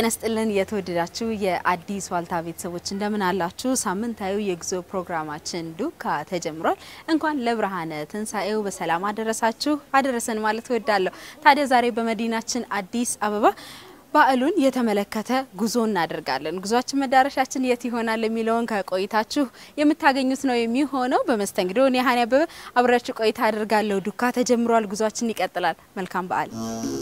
ጤና ስጥልን የተወደዳችሁ የአዲስ ዋልታ ቤተሰቦች እንደምን አላችሁ? ሳምንታዊ የጉዞ ፕሮግራማችን ዱካ ተጀምሯል። እንኳን ለብርሃነ ትንሣኤው በሰላም አደረሳችሁ አደረሰን ማለት እወዳለሁ። ታዲያ ዛሬ በመዲናችን አዲስ አበባ በዓሉን የተመለከተ ጉዞ እናደርጋለን። ጉዟችን መዳረሻችን የት ይሆናል የሚለውን ከቆይታችሁ የምታገኙት ነው የሚሆነው። በመስተንግዶ እኔ ሀኒ አበበ አብራችሁ ቆይታ አደርጋለሁ። ዱካ ተጀምሯል። ጉዟችን ይቀጥላል። መልካም በዓል።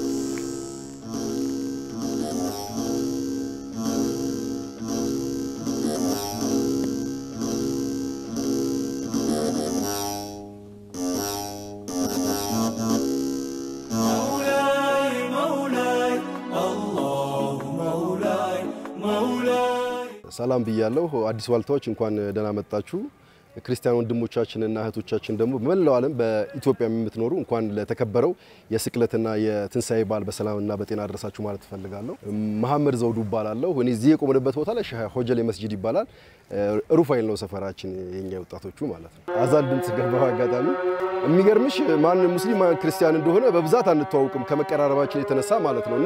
ሰላም ብያለሁ። አዲስ ዋልታዎች እንኳን ደህና መጣችሁ። ክርስቲያን ወንድሞቻችንና እህቶቻችን ደግሞ በመላው ዓለም በኢትዮጵያ የምትኖሩ እንኳን ለተከበረው የስቅለትና የትንሣኤ በዓል በሰላምና በጤና አደረሳችሁ ማለት እፈልጋለሁ። መሐመድ ዘውዱ እባላለሁ። እኔ እዚህ የቆምንበት ቦታ ላይ ሆጀሌ መስጂድ ይባላል። ሩፋኤል ነው ሰፈራችን፣ የኛ ወጣቶቹ ማለት ነው። አዛን ድምፅ ገባው አጋጣሚ የሚገርምሽ ማን ሙስሊም ማን ክርስቲያን እንደሆነ በብዛት አንተዋውቅም ከመቀራረባችን የተነሳ ማለት ነው እና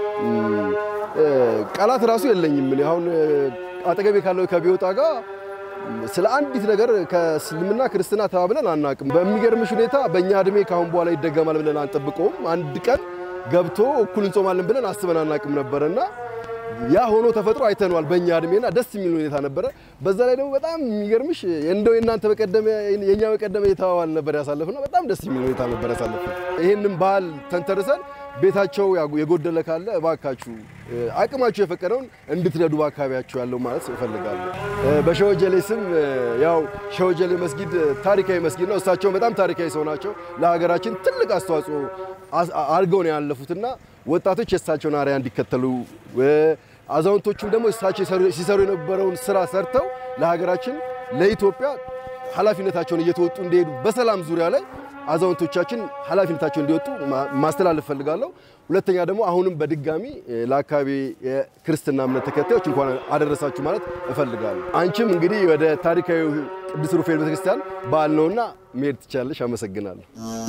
ቃላት ራሱ የለኝም። እኔ አሁን አጠገቤ ካለው ከቢወጣ ጋር ስለ አንዲት ነገር ከእስልምና ክርስትና ተባብለን አናቅም። በሚገርምሽ ሁኔታ በእኛ እድሜ ካሁን በኋላ ይደገማል ብለን አንጠብቀውም። አንድ ቀን ገብቶ እኩል እንጾማለን ብለን አስበን አናቅም ነበረና ያ ሆኖ ተፈጥሮ አይተነዋል በእኛ እድሜና ደስ የሚል ሁኔታ ነበረ። በዛ ላይ ደግሞ በጣም የሚገርምሽ እንደው የእናንተ በቀደመ የእኛ በቀደመ የተዋዋል ነበር ያሳለፍነው። በጣም ደስ የሚል ሁኔታ ነበር ያሳለፍነው። ይህንም ባህል ተንተርሰን ቤታቸው የጎደለ ካለ እባካችሁ አቅማችሁ የፈቀደውን እንድትረዱ በአካባቢያችሁ ያለው ማለት እፈልጋለሁ። በሸወጀሌ ስም ያው ሸወጀሌ መስጊድ ታሪካዊ መስጊድ ነው። እሳቸውን በጣም ታሪካዊ ሰው ናቸው። ለሀገራችን ትልቅ አስተዋጽኦ አድርገው ነው ያለፉትና ወጣቶች የእሳቸውን አርአያ እንዲከተሉ አዛውንቶቹም ደግሞ እሳቸው ሲሰሩ የነበረውን ስራ ሰርተው ለሀገራችን ለኢትዮጵያ ኃላፊነታቸውን እየተወጡ እንዲሄዱ በሰላም ዙሪያ ላይ አዛውንቶቻችን ኃላፊነታቸውን እንዲወጡ ማስተላለፍ ፈልጋለሁ። ሁለተኛ ደግሞ አሁንም በድጋሚ ለአካባቢ የክርስትና እምነት ተከታዮች እንኳን አደረሳችሁ ማለት እፈልጋለሁ። አንቺም እንግዲህ ወደ ታሪካዊ ቅዱስ ሩፋኤል ቤተክርስቲያን በዓል ነውና መሄድ ትችላለሽ። አመሰግናለሁ።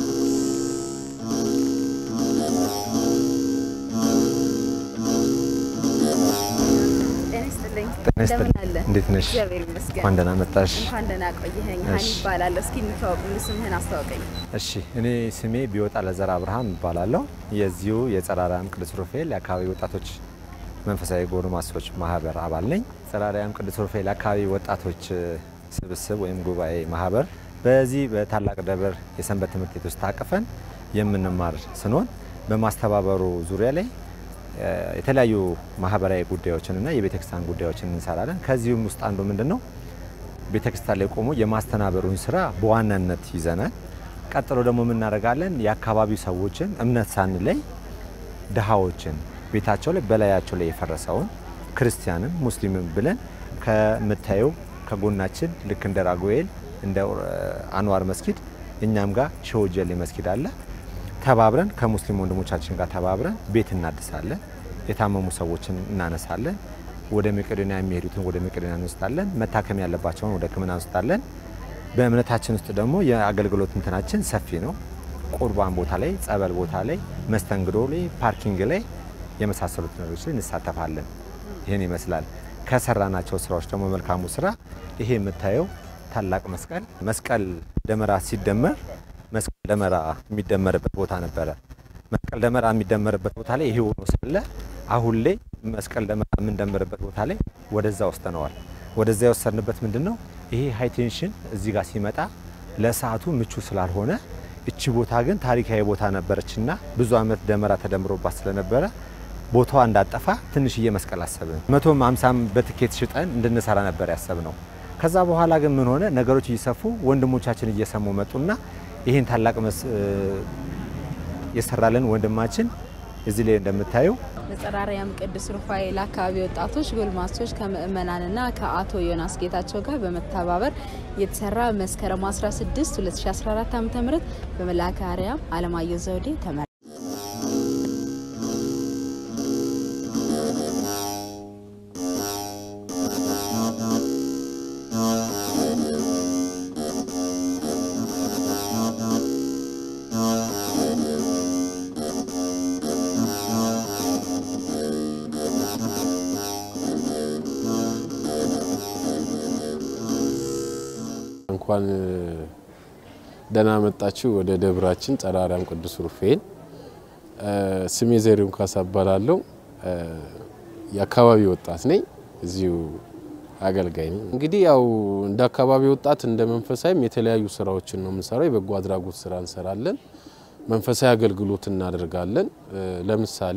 እንዴት ነሽ? እንኳን ደህና መጣሽ። እንኳን ደህና ቆየኸኝ። ሀኒ እባላለሁ። እስኪ እንተዋወቅ፣ ስምህን አስተዋውቀኝ። እሺ፣ እኔ ስሜ ቢወጣ ለዘራ አብርሃም እባላለሁ። የዚሁ የጸረ አርያም ቅዱስ ሩፋኤል የአካባቢ ወጣቶች መንፈሳዊ ጎልማሶች ማህበር አባል ነኝ። ጸረ አርያም ቅዱስ ሩፋኤል የአካባቢ ወጣቶች ስብስብ ወይም ጉባኤ ማህበር በዚህ በታላቅ ደብር የሰንበት ትምህርት ቤት ውስጥ ታቅፈን የምንማር ስንሆን በማስተባበሩ ዙሪያ ላይ የተለያዩ ማህበራዊ ጉዳዮችን እና የቤተክርስቲያን ጉዳዮችን እንሰራለን። ከዚህም ውስጥ አንዱ ምንድን ነው ቤተክርስቲያን ላይ ቆሞ የማስተናበሩን ስራ በዋናነት ይዘናል። ቀጥሎ ደግሞ የምናደርጋለን የአካባቢው ሰዎችን እምነት ሳንለይ ድሃዎችን ቤታቸው ላይ በላያቸው ላይ የፈረሰውን ክርስቲያንም ሙስሊምም ብለን ከምታየው ከጎናችን ልክ እንደ ራጉኤል እንደ አንዋር መስጊድ እኛም ጋር ሸወጀሌ መስጊድ አለ ተባብረን ከሙስሊም ወንድሞቻችን ጋር ተባብረን ቤት እናድሳለን። የታመሙ ሰዎችን እናነሳለን። ወደ መቄዶንያ የሚሄዱትን ወደ መቄዶንያ እንወስዳለን። መታከም ያለባቸውን ወደ ሕክምና እንወስዳለን። በእምነታችን ውስጥ ደግሞ የአገልግሎት እንትናችን ሰፊ ነው። ቁርባን ቦታ ላይ፣ ጸበል ቦታ ላይ፣ መስተንግዶ ላይ፣ ፓርኪንግ ላይ የመሳሰሉት ነገሮች ላይ እንሳተፋለን። ይህን ይመስላል። ከሰራናቸው ስራዎች ደግሞ መልካሙ ስራ ይሄ የምታየው ታላቅ መስቀል መስቀል ደመራ ሲደመር መስቀል ደመራ የሚደመርበት ቦታ ነበረ። መስቀል ደመራ የሚደመርበት ቦታ ላይ ይሄ ሆኖ ሳለ አሁን ላይ መስቀል ደመራ የምንደምርበት ቦታ ላይ ወደዛ ወስደነዋል። ወደዛ የወሰድንበት ምንድን ነው? ይሄ ሃይቴንሽን እዚህ ጋር ሲመጣ ለሰዓቱ ምቹ ስላልሆነ እቺ ቦታ ግን ታሪካዊ ቦታ ነበረችና ብዙ ዓመት ደመራ ተደምሮባት ስለነበረ ቦታዋ እንዳጠፋ ትንሽዬ መስቀል አሰብን። መቶም ሃምሳም በትኬት ሽጠን እንድንሰራ ነበር ያሰብነው። ከዛ በኋላ ግን ምን ሆነ? ነገሮች እየሰፉ ወንድሞቻችን እየሰሙ መጡና ይህን ታላቅ የሰራልን ወንድማችን እዚህ ላይ እንደምታዩ የጸረ አርያም ቅዱስ ሩፋኤል አካባቢ ወጣቶች ጎልማሶች ከምእመናንና ከአቶ ዮናስ ጌታቸው ጋር በመተባበር የተሰራ መስከረም 16 2014 ዓ ም በመልአከ አርያም አለማየሁ ዘውዴ ተመራ። እንኳን ደህና መጣችሁ ወደ ደብራችን ጸረ አርያም ቅዱስ ሩፋኤል። ስሜ ዘሪሁን ካሳ እባላለሁ። የአካባቢ ወጣት ነኝ። እዚሁ አገልጋይ ነኝ። እንግዲህ ያው እንደ አካባቢ ወጣት እንደ መንፈሳዊም የተለያዩ ስራዎችን ነው የምንሰራው። የበጎ አድራጎት ስራ እንሰራለን። መንፈሳዊ አገልግሎት እናደርጋለን። ለምሳሌ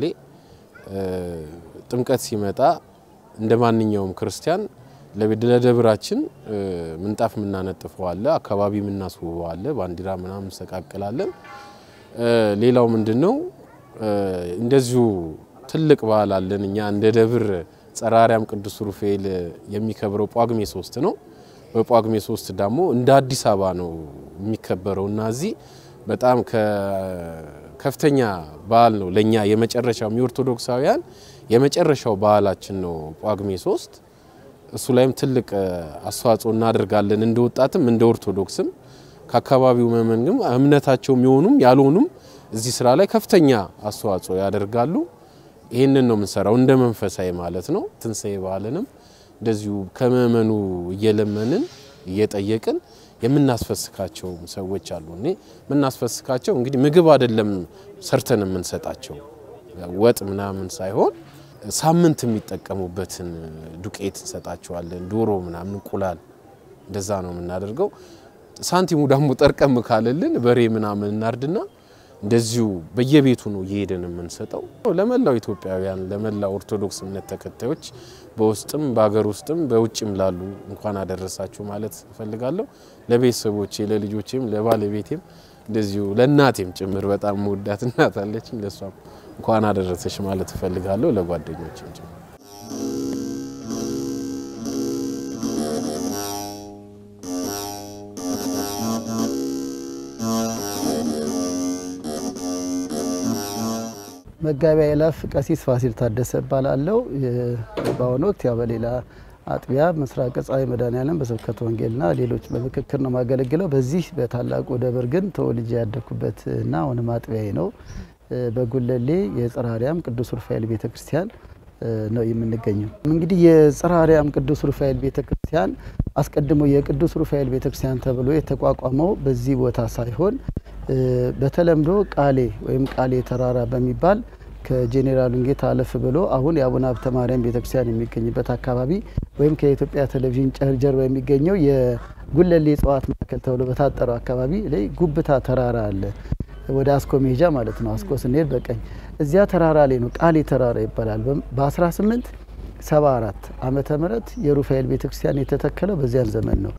ጥምቀት ሲመጣ እንደ ማንኛውም ክርስቲያን ለደብራችን ምንጣፍ የምናነጥፈው አለ፣ አካባቢ የምናስውበው አለ፣ ባንዲራ ምናምን እንሰቃቅላለን። ሌላው ምንድን ነው እንደዚሁ ትልቅ በዓል አለን እኛ እንደ ደብር ጸረ አርያም ቅዱስ ሩፋኤል የሚከብረው ጳጉሜ ሶስት ነው። በጳጉሜ ሶስት ደግሞ እንደ አዲስ አበባ ነው የሚከበረው እና እዚህ በጣም ከፍተኛ በዓል ነው ለእኛ የመጨረሻው የኦርቶዶክሳውያን የመጨረሻው በዓላችን ነው ጳጉሜ ሶስት እሱ ላይም ትልቅ አስተዋጽኦ እናደርጋለን እንደ ወጣትም እንደ ኦርቶዶክስም ከአካባቢው መመንግም እምነታቸው የሚሆኑም ያልሆኑም እዚህ ስራ ላይ ከፍተኛ አስተዋጽኦ ያደርጋሉ። ይህንን ነው የምንሰራው እንደ መንፈሳዊ ማለት ነው። ትንሣኤ በዓልንም እንደዚሁ ከምእመኑ እየለመንን እየጠየቅን የምናስፈስካቸው ሰዎች አሉ። እኔ የምናስፈስካቸው እንግዲህ ምግብ አይደለም ሰርተን የምንሰጣቸው ወጥ ምናምን ሳይሆን ሳምንት የሚጠቀሙበትን ዱቄት እንሰጣቸዋለን። ዶሮ ምናምን፣ እንቁላል እንደዛ ነው የምናደርገው። ሳንቲሙ ደግሞ ጠርቀም ካለልን በሬ ምናምን እናርድና እንደዚሁ በየቤቱ ነው እየሄደን የምንሰጠው። ለመላው ኢትዮጵያውያን ለመላው ኦርቶዶክስ እምነት ተከታዮች በውስጥም በሀገር ውስጥም በውጭም ላሉ እንኳን አደረሳችሁ ማለት እፈልጋለሁ። ለቤተሰቦቼ፣ ለልጆቼም፣ ለባለቤቴም እንደዚሁ ለእናቴም ጭምር በጣም መወዳት እናት አለችኝ። ለእሷም እንኳን አደረሰች ማለት እፈልጋለሁ። ለጓደኞችም ጭምር መጋቢያ ይላፍ ቀሲስ ፋሲል ታደሰ እባላለሁ። በአሁኑ ወቅት ያው በሌላ አጥቢያ ምስራቅ ፀሐይ መድኃኔዓለም በስብከተ ወንጌልና ሌሎች በምክክር ነው የማገለግለው። በዚህ በታላቁ ደብር ግን ተወልጄ ያደግኩበት እና አሁንም አጥቢያዬ ነው። በጉለሌ የጽርሐ አርያም ቅዱስ ሩፋኤል ቤተ ክርስቲያን ነው የምንገኘው። እንግዲህ የጽርሐ አርያም ቅዱስ ሩፋኤል ቤተ ክርስቲያን አስቀድሞ የቅዱስ ሩፋኤል ቤተ ክርስቲያን ተብሎ የተቋቋመው በዚህ ቦታ ሳይሆን በተለምዶ ቃሌ ወይም ቃሌ ተራራ በሚባል ከጄኔራል ጌታ አለፍ ብሎ አሁን የአቡነ ሀብተ ማርያም ቤተክርስቲያን የሚገኝበት አካባቢ ወይም ከኢትዮጵያ ቴሌቪዥን ጀርባ የሚገኘው የጉለሌ እጽዋት ማዕከል ተብሎ በታጠረው አካባቢ ላይ ጉብታ ተራራ አለ። ወደ አስኮ መሄጃ ማለት ነው። አስኮ ስንሄድ በቀኝ እዚያ ተራራ ላይ ነው ቃሌ ተራራ ይባላል። በ1874 ዓመተ ምህረት የሩፋኤል ቤተክርስቲያን የተተከለው በዚያን ዘመን ነው።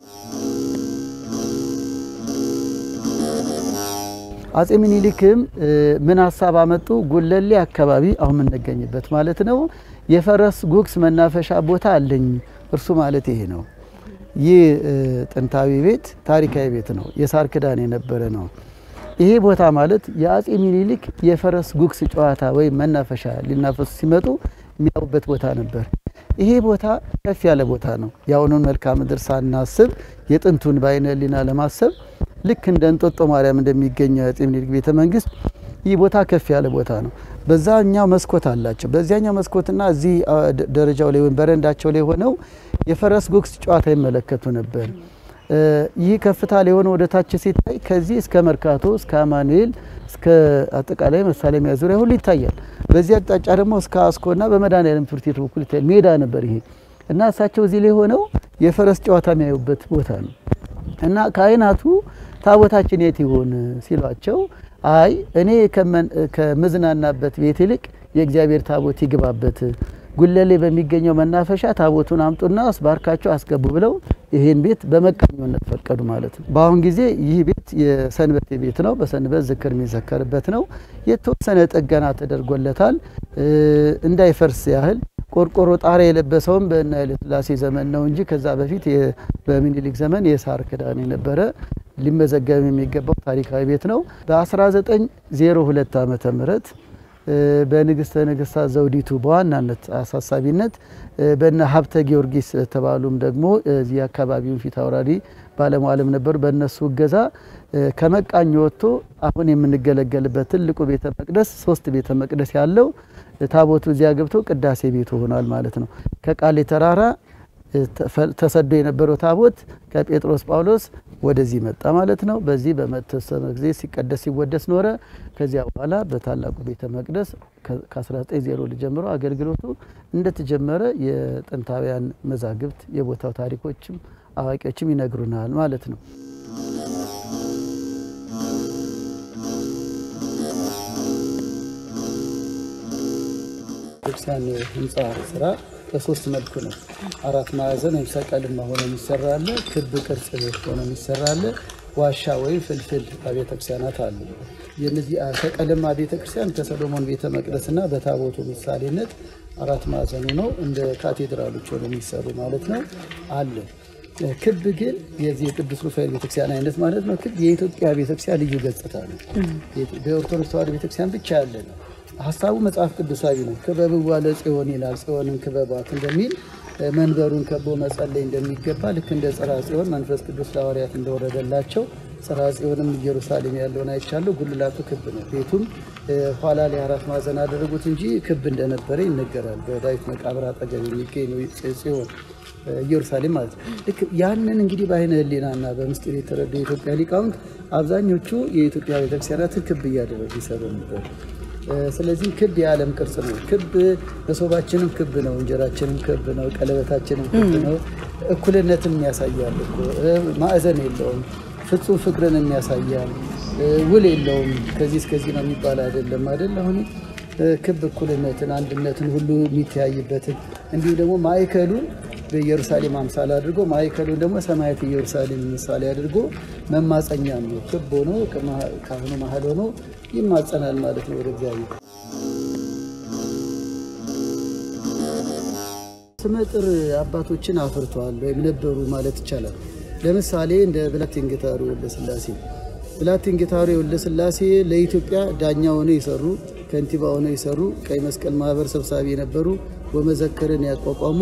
አጼ ሚኒሊክም ምን ሀሳብ አመጡ? ጉለሌ አካባቢ አሁን የምንገኝበት ማለት ነው የፈረስ ጉግስ መናፈሻ ቦታ አለኝ። እርሱ ማለት ይሄ ነው። ይህ ጥንታዊ ቤት ታሪካዊ ቤት ነው። የሳር ክዳን የነበረ ነው። ይሄ ቦታ ማለት የአጼ ሚኒሊክ የፈረስ ጉግስ ጨዋታ ወይም መናፈሻ ሊናፈሱ ሲመጡ የሚያዩበት ቦታ ነበር። ይሄ ቦታ ከፍ ያለ ቦታ ነው። የአሁኑን መልክዓ ምድር ሳናስብ የጥንቱን በዓይነ ሕሊና ለማሰብ ልክ እንደ እንጦጦ ማርያም እንደሚገኘው የአጼ ምኒልክ ቤተ መንግስት ይህ ቦታ ከፍ ያለ ቦታ ነው። በዛኛው መስኮት አላቸው። በዚያኛው መስኮትና እዚህ ደረጃው ላይ ወይም በረንዳቸው ላይ ሆነው የፈረስ ጉግስ ጨዋታ ይመለከቱ ነበር። ይህ ከፍታ ላይ ሆነ ወደ ታች ሲታይ ከዚህ እስከ መርካቶ እስከ አማኑኤል እስከ አጠቃላይ መሳለሚያ ዙሪያ ሁሉ ይታያል። በዚህ አቅጣጫ ደግሞ እስከ አስኮና በመድኃኔዓለም ትምህርት ቤት በኩል ይታያል። ሜዳ ነበር ይሄ እና እሳቸው እዚህ ላይ ሆነው የፈረስ ጨዋታ የሚያዩበት ቦታ ነው እና ካህናቱ ታቦታችን የት ይሆን ሲሏቸው አይ እኔ ከምዝናናበት ቤት ይልቅ የእግዚአብሔር ታቦት ይግባበት ጉለሌ በሚገኘው መናፈሻ ታቦቱን አምጡና አስባርካቸው አስገቡ ብለው ይህን ቤት በመቃኞነት ፈቀዱ ማለት ነው። በአሁን ጊዜ ይህ ቤት የሰንበት ቤት ነው። በሰንበት ዝክር የሚዘከርበት ነው። የተወሰነ ጥገና ተደርጎለታል እንዳይፈርስ ያህል ቆርቆሮ ጣሪያ የለበሰውም በእነ ኃይለ ሥላሴ ዘመን ነው እንጂ ከዛ በፊት በሚኒሊክ ዘመን የሳር ክዳን የነበረ ሊመዘገብ የሚገባው ታሪካዊ ቤት ነው። በ1902 ዓመተ ምህረት በንግስተ ነገስታት ዘውዲቱ በዋናነት አሳሳቢነት በነ ሀብተ ጊዮርጊስ ተባሉም ደግሞ እዚህ አካባቢውን ፊት አውራሪ ባለሟልም ነበሩ። በእነሱ እገዛ ከመቃኝ ወጥቶ አሁን የምንገለገልበት ትልቁ ቤተ መቅደስ ሶስት ቤተ መቅደስ ያለው ታቦቱ እዚያ ገብቶ ቅዳሴ ቤቱ ሆኗል ማለት ነው። ከቃሌ ተራራ ተሰዶ የነበረው ታቦት ከጴጥሮስ ጳውሎስ ወደዚህ መጣ ማለት ነው። በዚህ በተወሰነ ጊዜ ሲቀደስ ሲወደስ ኖረ። ከዚያ በኋላ በታላቁ ቤተ መቅደስ ከ1900 ጀምሮ አገልግሎቱ እንደተጀመረ የጥንታውያን መዛግብት የቦታው ታሪኮችም አዋቂዎችም ይነግሩናል ማለት ነው። ቤተክርስቲያን ህንፃ ስራ በሶስት መልኩ ነው። አራት ማዕዘን ወይም ሰቀልማ ሆኖ የሚሰራ አለ፣ ክብ ቅርጽ ሆኖ የሚሰራ አለ፣ ዋሻ ወይም ፍልፍል ቤተ ክርስቲያናት አሉ። የነዚህ ሰቀልማ ቤተ ክርስቲያን ከሰሎሞን ቤተ መቅደስና በታቦቱ ምሳሌነት አራት ማዕዘኑ ነው እንደ ካቴድራሎች ሆኖ የሚሰሩ ማለት ነው አለ። ክብ ግን የዚህ የቅዱስ ሩፋኤል ቤተክርስቲያን አይነት ማለት ነው። ክብ የኢትዮጵያ ቤተክርስቲያን ልዩ ገጽታ ነው። በኦርቶዶክስ ተዋሕዶ ቤተክርስቲያን ብቻ ያለ ነው። ሀሳቡ መጽሐፍ ቅዱሳዊ ነው። ክበብዋ ለጽዮን ይላል። ጽዮንን ክበቧት እንደሚል መንበሩን ከቦ መጸለይ እንደሚገባ ልክ እንደ ጽርሐ ጽዮን መንፈስ ቅዱስ ለሐዋርያት እንደወረደላቸው ጽርሐ ጽዮንም ኢየሩሳሌም ያለውን አይቻለሁ። ጉልላቱ ክብ ነው። ቤቱም ኋላ ላይ አራት ማዕዘን አደረጉት እንጂ ክብ እንደነበረ ይነገራል። በዳዊት መቃብር አጠገብ የሚገኝ ነው ጽዮን ኢየሩሳሌም ማለት ነው። ልክ ያንን እንግዲህ በአይነ ሕሊናና በምስጢር የተረዱ የኢትዮጵያ ሊቃውንት አብዛኞቹ የኢትዮጵያ ቤተክርስቲያናትን ክብ እያደረጉ ይሰሩ ነበር። ስለዚህ ክብ የዓለም ቅርጽ ነው። ክብ መሶባችንም ክብ ነው፣ እንጀራችንም ክብ ነው፣ ቀለበታችንም ክብ ነው። እኩልነትን ያሳያል እኮ ማዕዘን የለውም። ፍጹም ፍቅርን ያሳያል። ውል የለውም። ከዚህ እስከዚህ ነው የሚባል አይደለም አይደል? አሁን ክብ እኩልነትን፣ አንድነትን ሁሉ የሚተያይበትን እንዲሁ ደግሞ ማዕከሉን በኢየሩሳሌም አምሳል አድርጎ ማዕከሉን ደግሞ ሰማያት ኢየሩሳሌም ምሳሌ አድርጎ መማፀኛ ነው። ክብ ሆኖ ካህኑ መሀል ሆኖ ይማጸናል ማለት ነው ወደ እግዚአብሔር። ስመጥር አባቶችን አፍርተዋል ወይም ነበሩ ማለት ይቻላል። ለምሳሌ እንደ ብላቴን ጌታሩ ወልደ ሥላሴ ብላቴን ጌታሩ ወልደ ሥላሴ ለኢትዮጵያ ዳኛ ሆነው የሰሩ ከንቲባ ሆነው የሰሩ ቀይ መስቀል ማህበር ሰብሳቢ የነበሩ ወመዘክርን ያቋቋሙ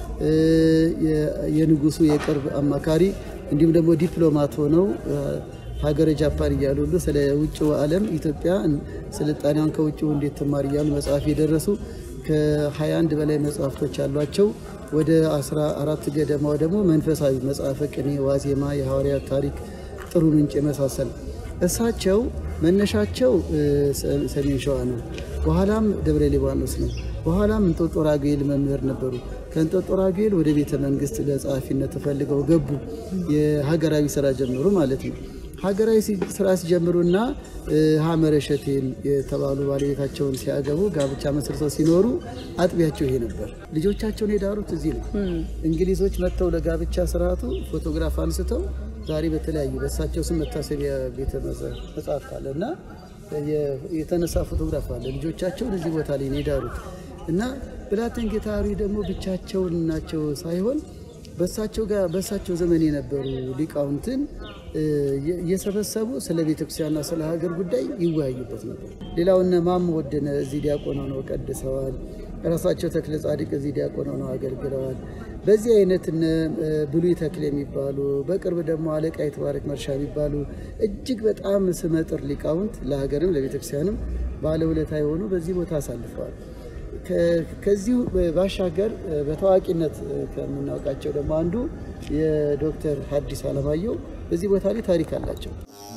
የንጉሱ የቅርብ አማካሪ እንዲሁም ደግሞ ዲፕሎማት ሆነው ሀገረ ጃፓን እያሉ ሁሉ ስለ ውጭው ዓለም ኢትዮጵያ ስልጣኔዋን ከውጭው እንዴት ትማር እያሉ መጽሐፍ የደረሱ ከ21 በላይ መጽሐፍቶች ያሏቸው ወደ 14 ገደማው ደግሞ መንፈሳዊ መጽሐፈ ቅኔ፣ ዋዜማ፣ የሐዋርያት ታሪክ፣ ጥሩ ምንጭ የመሳሰል እሳቸው መነሻቸው ሰሜን ሸዋ ነው። በኋላም ደብረ ሊባኖስ ነው። በኋላም እንጦጦ ራጉኤል መምህር ነበሩ። ከእንጦጦ ራጉኤል ወደ ቤተ መንግስት ለጸሐፊነት ተፈልገው ገቡ። የሀገራዊ ስራ ጀምሩ ማለት ነው። ሀገራዊ ስራ ሲጀምሩና ሀመረ ሸቴን የተባሉ ባለቤታቸውን ሲያገቡ ጋብቻ መስርተው ሲኖሩ አጥቢያቸው ይሄ ነበር። ልጆቻቸውን የዳሩት እዚህ ነው። እንግሊዞች መጥተው ለጋብቻ ስርዓቱ ፎቶግራፍ አንስተው ዛሬ በተለያዩ በእሳቸው ስም መታሰቢያ ቤተ መጽሐፍት አለ እና የተነሳ ፎቶግራፍ አለ። ልጆቻቸውን እዚህ ቦታ ላይ ነው የዳሩት እና ብላቴን ጌታሪ ደግሞ ብቻቸውን ናቸው ሳይሆን በእሳቸው ጋር በእሳቸው ዘመን የነበሩ ሊቃውንትን እየሰበሰቡ ስለ ቤተክርስቲያንና ስለ ሀገር ጉዳይ ይወያዩበት ነበር። ሌላው እነ ማሞ ወደነ እዚህ ዲያቆን ሆነው ቀድሰዋል። ራሳቸው ተክለ ጻድቅ እዚህ ዲያቆን ሆነው አገልግለዋል። በዚህ አይነት እነ ብሉይ ተክል የሚባሉ በቅርብ ደግሞ አለቃ የተባረክ መርሻ የሚባሉ እጅግ በጣም ስመጥር ሊቃውንት ለሀገርም ለቤተክርስቲያንም ባለውለታ የሆኑ በዚህ ቦታ አሳልፈዋል። ከዚሁ ባሻገር በታዋቂነት ከምናውቃቸው ደግሞ አንዱ የዶክተር ሐዲስ ዓለማየሁ በዚህ ቦታ ላይ ታሪክ አላቸው።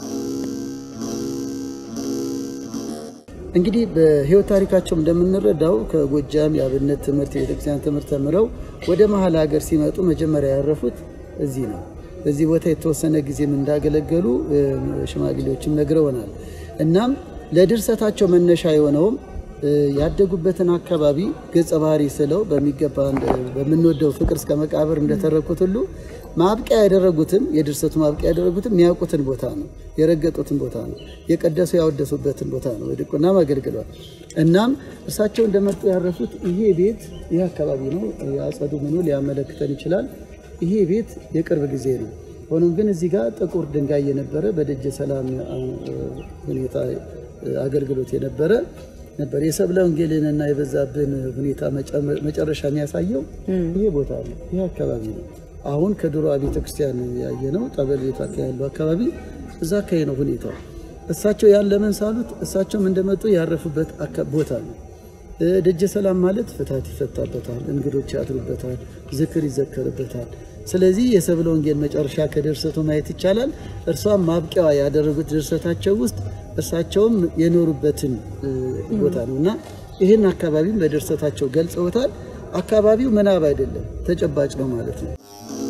እንግዲህ በሕይወት ታሪካቸው እንደምንረዳው ከጎጃም የአብነት ትምህርት የቤተክርስቲያን ትምህርት ተምረው ወደ መሀል ሀገር ሲመጡ መጀመሪያ ያረፉት እዚህ ነው። በዚህ ቦታ የተወሰነ ጊዜም እንዳገለገሉ ሽማግሌዎችም ነግረውናል። እናም ለድርሰታቸው መነሻ የሆነውም ያደጉበትን አካባቢ ገጸ ባህሪ ስለው በሚገባ በምንወደው ፍቅር እስከ መቃብር እንደተረኩት ሁሉ ማብቂያ ያደረጉትም የድርሰቱ ማብቂያ ያደረጉትም የሚያውቁትን ቦታ ነው፣ የረገጡትን ቦታ ነው፣ የቀደሱ ያወደሱበትን ቦታ ነው። ድቁናም አገልግለዋል። እናም እርሳቸው እንደመጡ ያረፉት ይሄ ቤት ይህ አካባቢ ነው። የአጸዱ ምኑ ሊያመለክተን ይችላል። ይሄ ቤት የቅርብ ጊዜ ነው። ሆኖም ግን እዚህ ጋር ጥቁር ድንጋይ የነበረ በደጀ ሰላም ሁኔታ አገልግሎት የነበረ ነበር። የሰብለ ወንጌልንና የበዛብን ሁኔታ መጨረሻ የሚያሳየው ይሄ ቦታ ነው፣ ይህ አካባቢ ነው። አሁን ከድሮ ቤተ ክርስቲያን ያየ ነው። ጠበል ቤት ያለው አካባቢ እዛ አካባቢ ነው ሁኔታው። እሳቸው ያን ለምን ሳሉት እሳቸውም እንደመጡ ያረፉበት ቦታ ነው። ደጀ ሰላም ማለት ፍታት ይፈታበታል፣ እንግዶች ያድሩበታል፣ ዝክር ይዘከርበታል። ስለዚህ የሰብለ ወንጌል መጨረሻ ከድርሰቱ ማየት ይቻላል። እርሷም ማብቂያዋ ያደረጉት ድርሰታቸው ውስጥ እርሳቸውም የኖሩበትን ቦታ ነው እና ይህን አካባቢም በድርሰታቸው ገልጸውታል። አካባቢው ምናብ አይደለም፣ ተጨባጭ ነው ማለት ነው።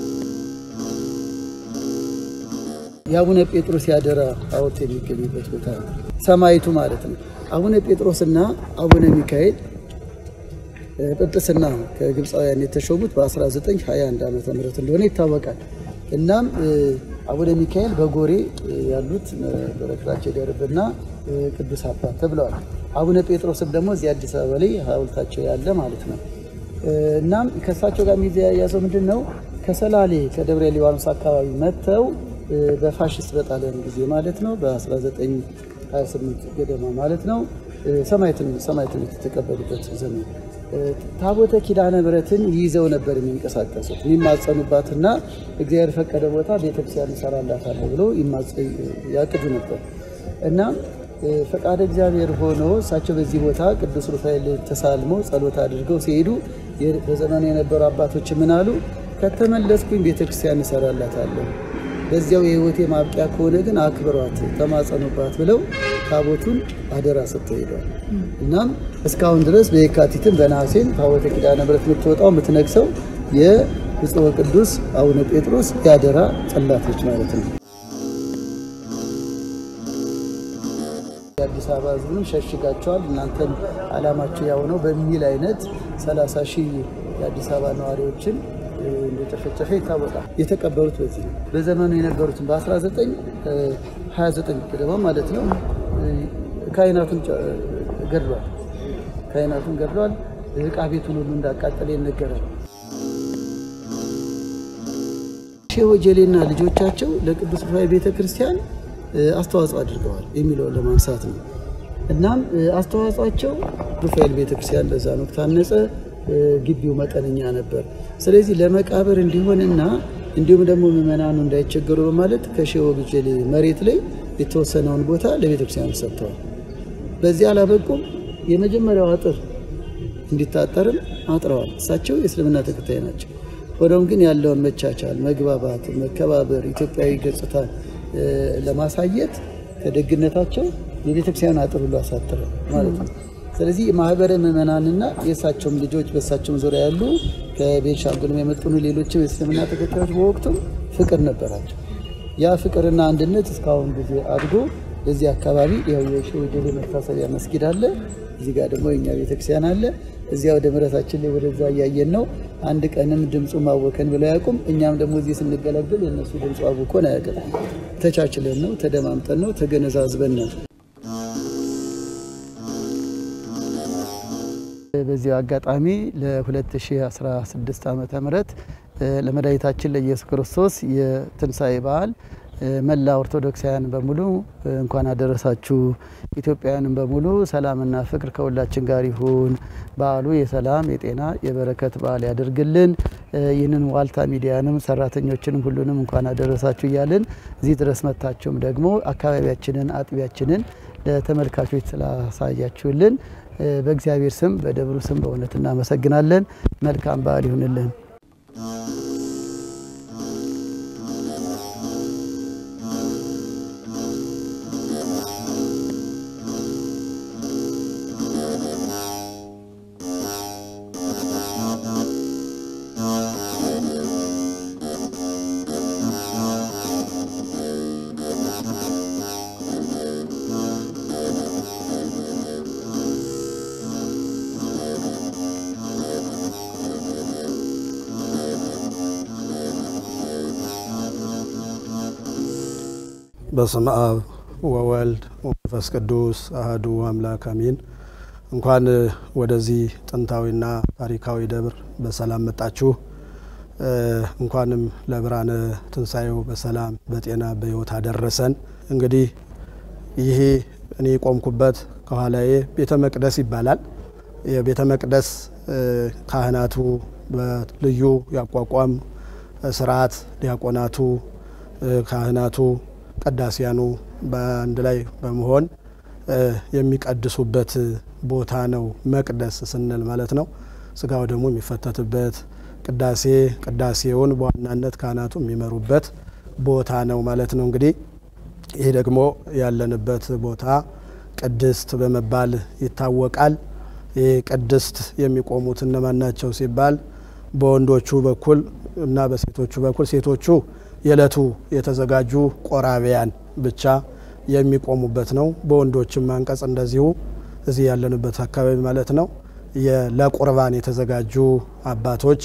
የአቡነ ጴጥሮስ ያደራ ሐውልት የሚገኝበት ቦታ ነው። ሰማይቱ ማለት ነው። አቡነ ጴጥሮስና አቡነ ሚካኤል ጵጵስና ከግብፃውያን የተሾሙት በ1921 ዓ ም እንደሆነ ይታወቃል። እናም አቡነ ሚካኤል በጎሬ ያሉት በረከታቸው ይደርብና ቅዱስ አባት ተብለዋል። አቡነ ጴጥሮስም ደግሞ እዚህ አዲስ አበባ ላይ ሐውልታቸው ያለ ማለት ነው። እናም ከእሳቸው ጋር የሚያያዘው ምንድን ነው? ከሰላሌ ከደብረ ሊባኖስ አካባቢ መጥተው በፋሽስት በጣሊያን ጊዜ ማለት ነው በ1928 ገደማ ማለት ነው ሰማዕትነት የተቀበሉበት ዘመን ታቦተ ኪዳነ ምሕረትን ይዘው ነበር የሚንቀሳቀሱት የሚማጸኑባትና እግዚአብሔር ፈቀደ ቦታ ቤተክርስቲያን እንሰራላታለሁ ብሎ ያቅዱ ነበር እና ፈቃደ እግዚአብሔር ሆኖ እሳቸው በዚህ ቦታ ቅዱስ ሩፋኤል ተሳልመው ጸሎት አድርገው ሲሄዱ በዘመኑ የነበሩ አባቶች ምን አሉ? ከተመለስኩኝ ቤተክርስቲያን እንሰራላታለሁ በዚያው የህይወቴ ማብቂያ ከሆነ ግን አክብሯት፣ ተማጸኑባት ብለው ታቦቱን አደራ ሰጥተው ሄደዋል። እናም እስካሁን ድረስ በየካቲትም በነሐሴም ታቦተ ኪዳነ ምሕረት የምትወጣው የምትነግሰው የብፁዕ ወቅዱስ አቡነ ጴጥሮስ የአደራ ጽላቶች ማለት ነው። የአዲስ አበባ ህዝብንም ሸሽጋቸዋል፣ እናንተም አላማችሁ ያው ነው በሚል አይነት 30 ሺህ የአዲስ አበባ ነዋሪዎችን እንደጨፈጨፈ ይታወቃል። የተቀበሩት በዚህ ነው። በዘመኑ የነበሩትን በ1929 ገደማ ማለት ነው ካህናቱን ገድሏል። ካህናቱን ገድሏል። ዕቃ ቤቱን ሁሉ እንዳቃጠለ ይነገራል። ሼህ ወጀሌና ልጆቻቸው ለቅዱስ ሩፋኤል ቤተ ክርስቲያን አስተዋጽኦ አድርገዋል የሚለውን ለማንሳት ነው። እናም አስተዋጽኦቸው ሩፋኤል ቤተ ክርስቲያን በዛን ወቅት ታነጸ። ግቢው መጠነኛ ነበር። ስለዚህ ለመቃብር እንዲሆንና እንዲሁም ደግሞ ምዕመናኑ እንዳይቸገሩ በማለት ከሼህ ወጀሌ መሬት ላይ የተወሰነውን ቦታ ለቤተክርስቲያን ሰጥተዋል። በዚህ አላበቁም። የመጀመሪያው አጥር እንዲታጠርም አጥረዋል። እሳቸው የእስልምና ተከታይ ናቸው። ሆኖም ግን ያለውን መቻቻል፣ መግባባት፣ መከባበር ኢትዮጵያዊ ገጽታ ለማሳየት ከደግነታቸው የቤተክርስቲያን አጥር ሁሉ አሳጥረ ማለት ነው። ስለዚህ ማህበረ ምዕመናንና የእሳቸውም ልጆች በእሳቸውም ዙሪያ ያሉ ከቤንሻንጉልም የመጡኑ ሌሎችም የእስልምና ተከታዮች በወቅቱም ፍቅር ነበራቸው። ያ ፍቅርና አንድነት እስካሁን ጊዜ አድጎ በዚህ አካባቢ ያው የሼህ ወጀሌ መታሰቢያ መስጊድ አለ። እዚህ ጋር ደግሞ የኛ ቤተክርስቲያን አለ። እዚያ ወደ ምረታችን ላይ ወደዛ እያየን ነው። አንድ ቀንም ድምፁ ማወከን ብለው አያውቁም። እኛም ደግሞ እዚህ ስንገለግል የእነሱ ድምፁ አውኮን አያውቅም። ተቻችለን ነው፣ ተደማምጠን ነው፣ ተገነዛዝበን ነው። በዚህ አጋጣሚ ለ2016 ዓመተ ምህረት ለመድኃኒታችን ለኢየሱስ ክርስቶስ የትንሣኤ በዓል መላ ኦርቶዶክሳውያን በሙሉ እንኳን አደረሳችሁ። ኢትዮጵያውያንም በሙሉ ሰላምና ፍቅር ከሁላችን ጋር ይሁን። በዓሉ የሰላም የጤና የበረከት በዓል ያደርግልን። ይህንን ዋልታ ሚዲያንም ሰራተኞችንም ሁሉንም እንኳን አደረሳችሁ እያልን እዚህ ድረስ መጥታችሁም ደግሞ አካባቢያችንን አጥቢያችንን ለተመልካቾች ስላሳያችሁልን በእግዚአብሔር ስም በደብሩ ስም በእውነት እናመሰግናለን። መልካም በዓል ይሁንልን። በስመ አብ ወወልድ ወመንፈስ ቅዱስ አህዱ አምላክ አሜን። እንኳን ወደዚህ ጥንታዊና ታሪካዊ ደብር በሰላም መጣችሁ። እንኳንም ለብርሃነ ትንሣኤው በሰላም በጤና በሕይወት አደረሰን። እንግዲህ ይሄ እኔ የቆምኩበት ከኋላዬ ቤተ መቅደስ ይባላል። የቤተ መቅደስ ካህናቱ በልዩ ያቋቋም ስርዓት ዲያቆናቱ፣ ካህናቱ፣ ቀዳሲያኑ በአንድ ላይ በመሆን የሚቀድሱበት ቦታ ነው መቅደስ ስንል ማለት ነው። ስጋው ደግሞ የሚፈተትበት ቅዳሴ ቅዳሴውን በዋናነት ካህናቱ የሚመሩበት ቦታ ነው ማለት ነው። እንግዲህ ይህ ደግሞ ያለንበት ቦታ ቅድስት በመባል ይታወቃል። ይህ ቅድስት የሚቆሙት እነማን ናቸው ሲባል በወንዶቹ በኩል እና በሴቶቹ በኩል ሴቶቹ የዕለቱ የተዘጋጁ ቆራቢያን ብቻ የሚቆሙበት ነው። በወንዶችም አንቀጽ እንደዚሁ እዚህ ያለንበት አካባቢ ማለት ነው ለቁርባን የተዘጋጁ አባቶች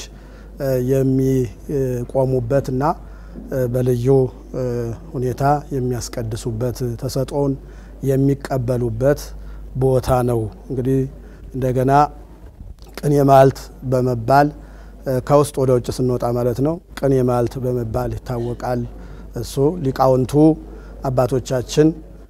የሚቆሙበት እና በልዩ ሁኔታ የሚያስቀድሱበት ተሰጥኦን የሚቀበሉበት ቦታ ነው። እንግዲህ እንደገና ቅኔ ማልት በመባል ከውስጥ ወደ ውጭ ስንወጣ ማለት ነው ቅኔ ማልት በመባል ይታወቃል። እሱ ሊቃውንቱ አባቶቻችን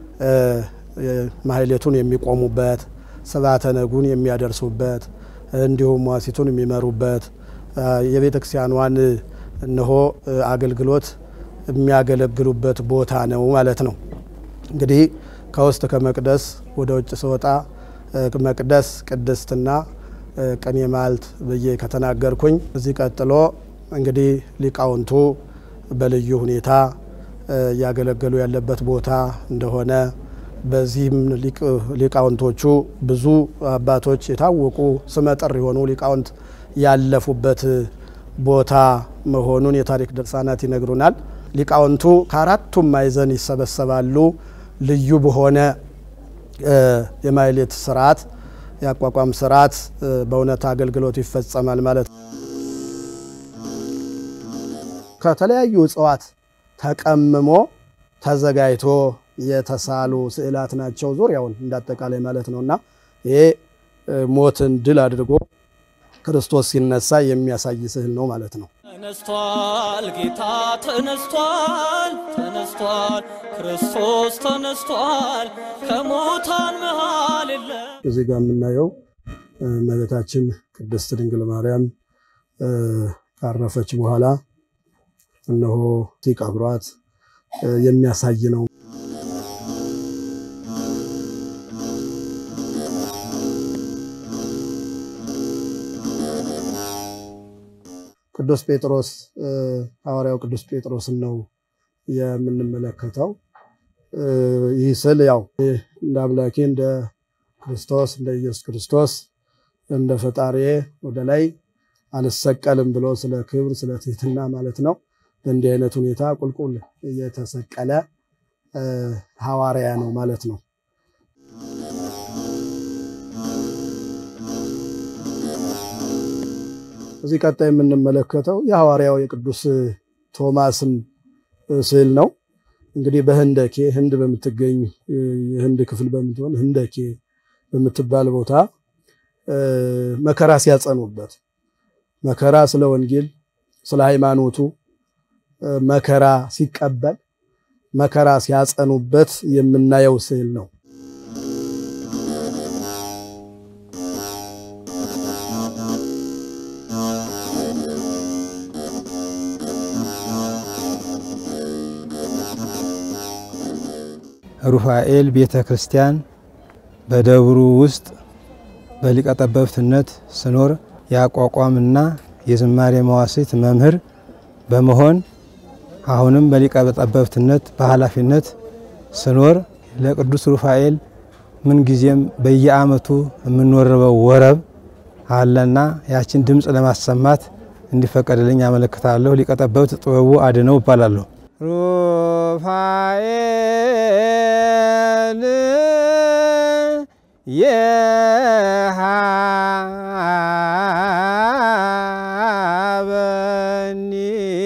ማህሌቱን የሚቆሙበት ስብዓተ ነጉን የሚያደርሱበት እንዲሁም ዋሲቱን የሚመሩበት የቤተ ክርስቲያኗን እነሆ አገልግሎት የሚያገለግሉበት ቦታ ነው ማለት ነው። እንግዲህ ከውስጥ ከመቅደስ ወደ ውጭ ስወጣ መቅደስ ቅድስትና ቅኔ ማልት ብዬ ከተናገርኩኝ እዚህ ቀጥሎ እንግዲህ ሊቃውንቱ በልዩ ሁኔታ እያገለገሉ ያለበት ቦታ እንደሆነ በዚህም ሊቃውንቶቹ ብዙ አባቶች የታወቁ ስመጥር የሆኑ ሊቃውንት ያለፉበት ቦታ መሆኑን የታሪክ ድርሳናት ይነግሩናል። ሊቃውንቱ ከአራቱም ማዕዘን ይሰበሰባሉ። ልዩ በሆነ የማህሌት ስርዓት የአቋቋም ስርዓት በእውነት አገልግሎት ይፈጸማል ማለት ነው። ከተለያዩ እጽዋት ተቀምሞ ተዘጋጅቶ የተሳሉ ስዕላት ናቸው። ዙሪያውን እንዳጠቃላይ ማለት ነው እና ይሄ ሞትን ድል አድርጎ ክርስቶስ ሲነሳ የሚያሳይ ስዕል ነው ማለት ነው። ተነስቷል፣ ጌታ ተነስቷል፣ ተነስቷል፣ ክርስቶስ ተነስቷል፣ ከሙታን መሃል የለም። እዚህ ጋር የምናየው እመቤታችን ቅድስት ድንግል ማርያም ካረፈች በኋላ እነሆ ሲቀብሯት የሚያሳይ ነው። ቅዱስ ጴጥሮስ ሐዋርያው ቅዱስ ጴጥሮስን ነው የምንመለከተው። ይህ ስዕል ያው እንደ አምላኬ እንደ ክርስቶስ እንደ ኢየሱስ ክርስቶስ እንደ ፈጣሪ ወደ ላይ አልሰቀልም ብሎ ስለ ክብር ስለ ትህትና ማለት ነው በእንዲህ አይነት ሁኔታ ቁልቁል እየተሰቀለ ሐዋርያ ነው ማለት ነው። እዚህ ቀጣይ የምንመለከተው የሐዋርያው የቅዱስ ቶማስን ስዕል ነው። እንግዲህ በህንደኬ ህንድ በምትገኝ የህንድ ክፍል በምትሆን ህንደኬ በምትባል ቦታ መከራ ሲያጸኑበት መከራ ስለ ወንጌል ስለ ሃይማኖቱ መከራ ሲቀበል መከራ ሲያጸኑበት የምናየው ስዕል ነው። ሩፋኤል ቤተ ክርስቲያን በደብሩ ውስጥ በሊቀ ጠበብትነት ስኖር የአቋቋምና የዝማሬ መዋሥዕት መምህር በመሆን አሁንም በሊቀ ጠበብትነት በኃላፊነት ስኖር ለቅዱስ ሩፋኤል ምንጊዜም በየዓመቱ የምንወርበው ወረብ አለና ያችን ድምፅ ለማሰማት እንዲፈቀድልኝ አመለክታለሁ። ሊቀ ጠበብት ጥበቡ አድነው እባላለሁ። ሩፋኤል የሃበኒ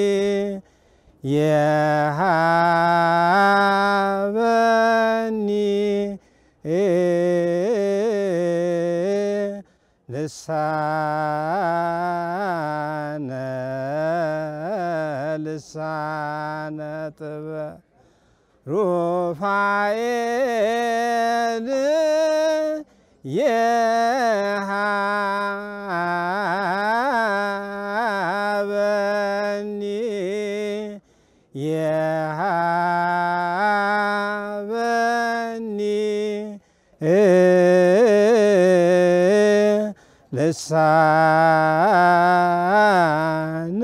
የሃበኒ ልሳነ ልሳነ ጥበብ ሩፋኤል የሃበኒ የሃበኒ ልሳነ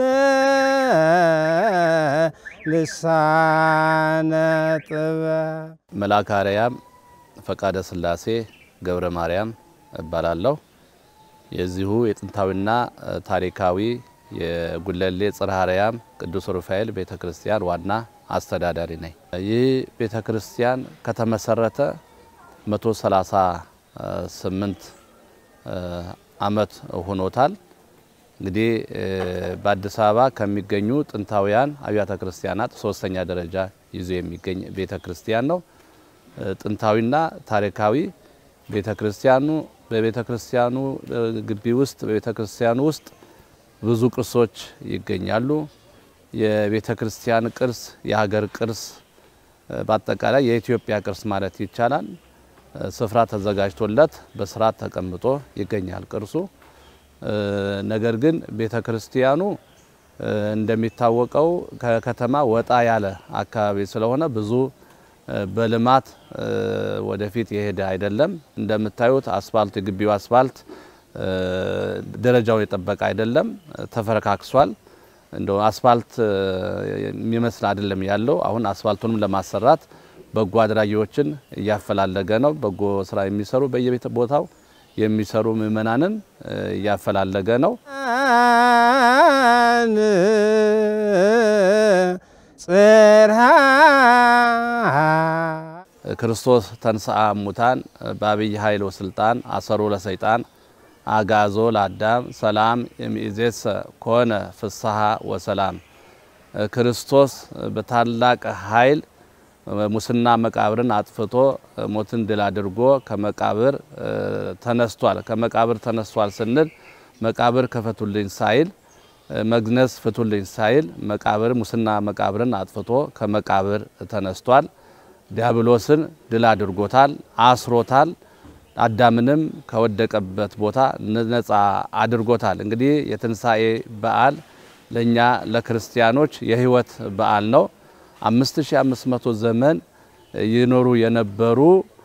ልሳነ ጥበብ መልአከ አርያም ፈቃደ ሥላሴ ገብረ ማርያም እባላለሁ። የዚሁ የጥንታዊና ታሪካዊ የጉለሌ ጽርሐ አርያም ቅዱስ ሩፋኤል ቤተ ክርስቲያን ዋና አስተዳዳሪ ነኝ። ይህ ቤተ ክርስቲያን ከተመሰረተ 138 ዓመት ሆኖታል። እንግዲህ በአዲስ አበባ ከሚገኙ ጥንታውያን አብያተ ክርስቲያናት ሶስተኛ ደረጃ ይዞ የሚገኝ ቤተ ክርስቲያን ነው። ጥንታዊና ታሪካዊ ቤተ ክርስቲያኑ በቤተ ክርስቲያኑ ግቢ ውስጥ በቤተ ክርስቲያኑ ውስጥ ብዙ ቅርሶች ይገኛሉ። የቤተ ክርስቲያን ቅርስ፣ የሀገር ቅርስ፣ በአጠቃላይ የኢትዮጵያ ቅርስ ማለት ይቻላል ስፍራ ተዘጋጅቶለት በስርዓት ተቀምጦ ይገኛል ቅርሱ። ነገር ግን ቤተ ክርስቲያኑ እንደሚታወቀው ከከተማ ወጣ ያለ አካባቢ ስለሆነ ብዙ በልማት ወደፊት የሄደ አይደለም። እንደምታዩት አስፋልት የግቢው አስፋልት ደረጃውን የጠበቀ አይደለም፣ ተፈረካክሷል። እንደው አስፋልት የሚመስል አይደለም ያለው። አሁን አስፋልቱንም ለማሰራት በጎ አድራጊዎችን እያፈላለገ ነው። በጎ ስራ የሚሰሩ በየቤተ ቦታው የሚሰሩ ምእመናንን እያፈላለገ ነው። ጽርሐ ክርስቶስ ተንሥአ እሙታን በአብይ ኃይል ወስልጣን አሰሮ ለሰይጣን አጋዞ ለአዳም ሰላም እምይእዜሰ ኮነ ፍስሐ ወሰላም። ክርስቶስ በታላቅ ኃይል ሙስና መቃብርን አጥፍቶ ሞትን ድል አድርጎ ከመቃብር ተነስቷል። ከመቃብር ተነስቷል ስንል መቃብር ክፈቱልኝ ሳይል መግነዝ ፍቱልኝ ሳይል መቃብር ሙስና መቃብርን አጥፍቶ ከመቃብር ተነስቷል። ዲያብሎስን ድል አድርጎታል፣ አስሮታል። አዳምንም ከወደቀበት ቦታ ነፃ አድርጎታል። እንግዲህ የትንሣኤ በዓል ለእኛ ለክርስቲያኖች የሕይወት በዓል ነው። 5500 ዘመን ይኖሩ የነበሩ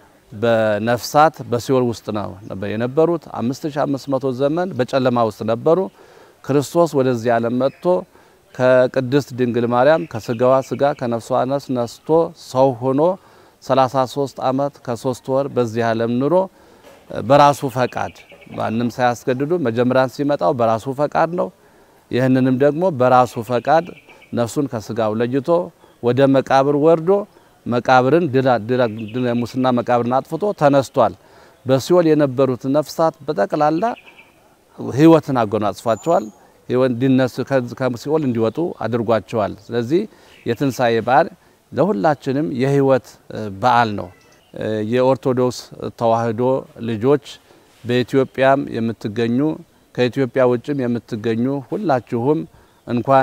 በነፍሳት በሲኦል ውስጥ ነው የነበሩት። 5500 ዘመን በጨለማ ውስጥ ነበሩ። ክርስቶስ ወደዚህ ዓለም መጥቶ ከቅድስት ድንግል ማርያም ከስጋዋ ስጋ ከነፍሷ ነፍስ ነስቶ ሰው ሆኖ 33 ዓመት ከሶስት ወር በዚህ ዓለም ኑሮ በራሱ ፈቃድ ማንም ሳያስገድዱ መጀመሪያን ሲመጣው በራሱ ፈቃድ ነው። ይህንንም ደግሞ በራሱ ፈቃድ ነፍሱን ከስጋው ለይቶ ወደ መቃብር ወርዶ መቃብርን ሙስና መቃብርን አጥፍቶ ተነስቷል። በሲኦል የነበሩት ነፍሳት በጠቅላላ ሕይወትን አጎናጽፏቸዋል። እንዲነሱ ከሲኦል እንዲወጡ አድርጓቸዋል። ስለዚህ የትንሣኤ በዓል ለሁላችንም የሕይወት በዓል ነው። የኦርቶዶክስ ተዋሕዶ ልጆች በኢትዮጵያም የምትገኙ ከኢትዮጵያ ውጭም የምትገኙ ሁላችሁም እንኳን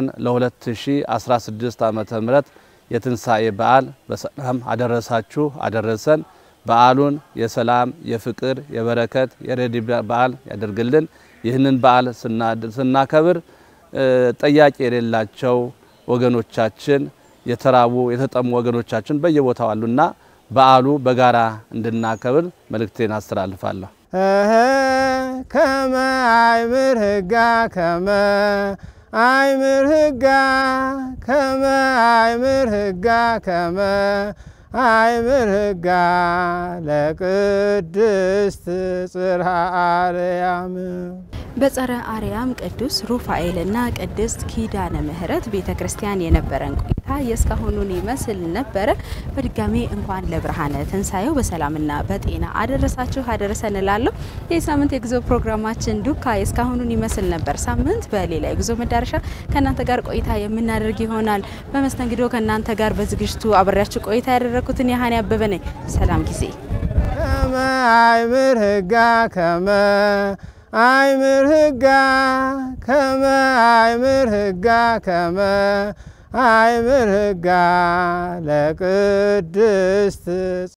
ለ2016 ዓመተ ምህረት የትንሣኤ በዓል በሰላም አደረሳችሁ አደረሰን። በዓሉን የሰላም የፍቅር፣ የበረከት፣ የረድኤት በዓል ያደርግልን። ይህንን በዓል ስናከብር ጠያቂ የሌላቸው ወገኖቻችን የተራቡ የተጠሙ ወገኖቻችን በየቦታው አሉና በዓሉ በጋራ እንድናከብር መልእክቴን አስተላልፋለሁ። ከመ አይምር ህጋ ከመ አይምር ህጋ ከመ አይምር ህጋ ከመ አይምር ህጋ ለቅድስት ጽርሐ አርያም በጸረ አርያም ቅዱስ ሩፋኤልና ቅድስት ኪዳነ ምሕረት ቤተ ክርስቲያን የነበረን ቆይታ የእስካሁኑን ይመስል ነበረ። በድጋሚ እንኳን ለብርሃነ ትንሣኤው በሰላምና በጤና አደረሳችሁ አደረሰን እላለሁ። ይህ ሳምንት የጉዞ ፕሮግራማችን ዱካ የእስካሁኑን ይመስል ነበር። ሳምንት በሌላ የጉዞ መዳረሻ ከእናንተ ጋር ቆይታ የምናደርግ ይሆናል። በመስተንግዶ ከእናንተ ጋር በዝግጅቱ አብሬያችሁ ቆይታ ያደረግኩትን ያህን ያበበ ነኝ። ሰላም ጊዜ ከመ አይምር ህጋ ከመ አይምር ህጋ ከመ አይምር ህጋ ከመ አይምር ህጋ ለቅድስት